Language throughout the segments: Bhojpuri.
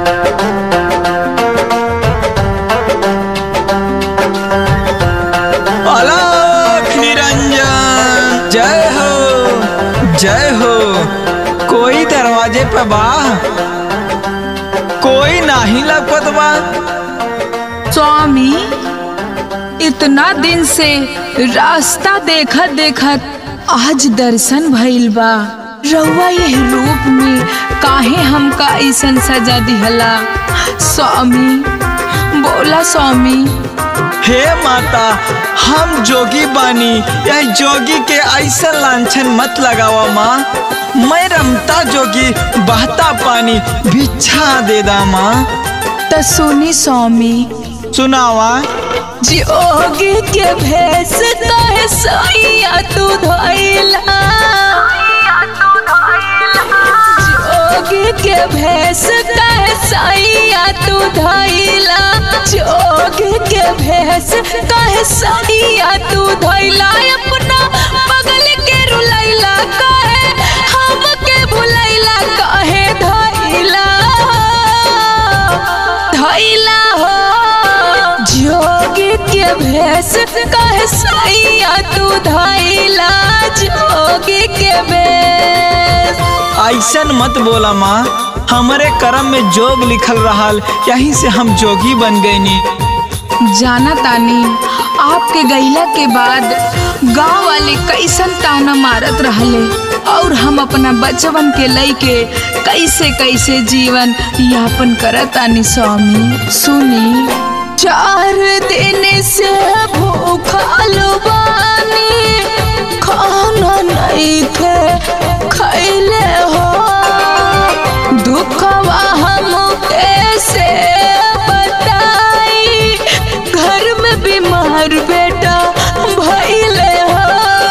अलख निरंजन जय हो जय हो कोई दरवाजे पे बा कोई नाही लपत बा स्वामी इतना दिन से रास्ता देखत देखत आज दर्शन भइल बा रउआ यह रूप में काहे हमका ऐसन सजा दिहला स्वामी बोला स्वामी हे माता हम जोगी बानी यह जोगी के ऐसा लांछन मत लगावा माँ मैं रमता जोगी बहता पानी भिक्षा दे दा माँ त सुनी स्वामी सुनावा जोगी के भेष कहे सैया तू धइला जोगी के भेष कहे सैया तू धइला जोगी के भेष कहे सैया तू धइला अपना बगल के रुलैला कहे हम के भुलैला कहे धइला धइला हो जोगी के भेष कहे सैया तू धइला जोगी के भेष ऐसन मत बोला माँ हमारे कर्म में जोग लिखल रहल यहीं से हम जोगी बन गईनी जाना तानी आपके गईला के बाद गांव वाले कैसन ताना मारत रहले और हम अपना बचवन के लइके कैसे कैसे जीवन यापन करत तानी स्वामी सुनी चार दिन से भूखल बानी खाना नहीं खे खैले हो दुखवा हम कैसे बताई घर में बीमार बेटा भइले हो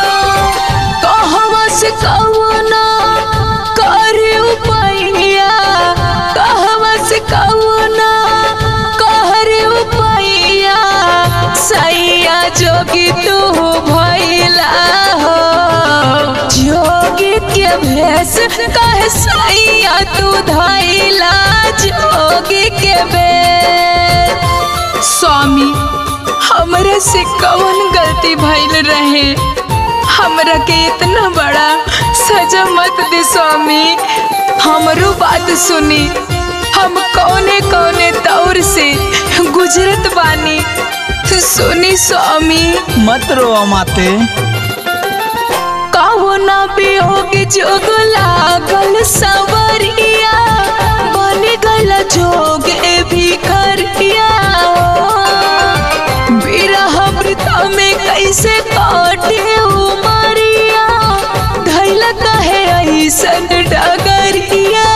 कहवा से कौना करी उपैया कहवा से कौना करी उपैया सैया जोगी तू भइला हो जोगी के भेष कहे सैया तू धइला जोगी के भेष स्वामी हमरे से कौन गलती भइल रहे हमरा के इतना बड़ा सजा मत दे स्वामी हमरो बात सुनी हम कौने कौने दौर से गुजरत बानी सुनी स्वामी मत रो माते कहो ना वियोग जोग लागल सवरिया बन गल जोग ए भिखरिया विरह वृथा में कैसे काटे उमरिया धैल कहे ऐसन डगरिया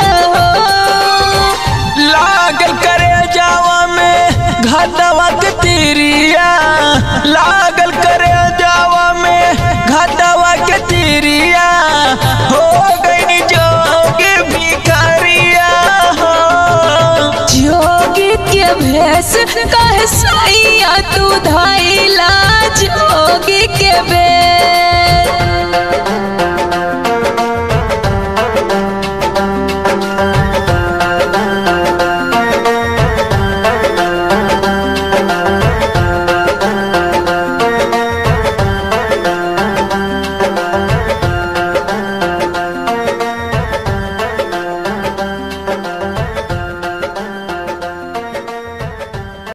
लागल करे जावा में घाटवा के तीरिया लागल करे जावा में घाटवा के तीरिया हो गई जोगी भिखारिया हो जोगी के भेष कहे सैया तू धैला जोगी के भेष